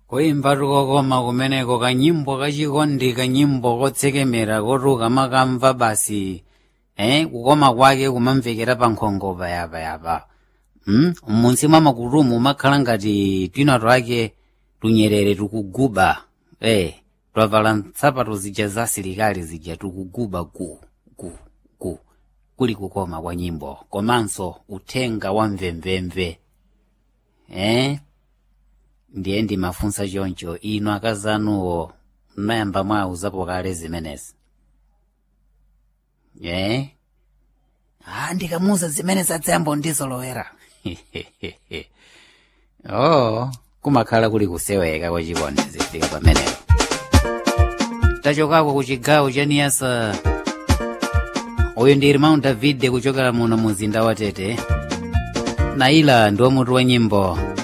kuimba tukokoma kumeneko kanyimbo kachikondi kanyimbo kotsekemera kotuka makamva basi eh kukoma kwake kumamvekera pa nkhongo payapayapa hmm? m'munsi mwa makutumu umakhala ngati twina twake tunyerere tukuguba eh twavala nsapato zija za asilikali zija tukuguba gu gu gu kuli kukoma kwa nyimbo komanso uthenga wa mvemvemve eh ndiye ndimafunsa choncho inu akazanuwo mnayamba mwauzapo kale zimenezi eh ah ndikamuuza zimene zadzayambo ndizolowera oh kumakhala kuli kuseweka kwa chikondi zifika pamenepo tachokako ku chigawo cha niyasa uyu ndi irmão david kuchokera muno muzinda wa tete naila ndiwo mutu wa nyimbo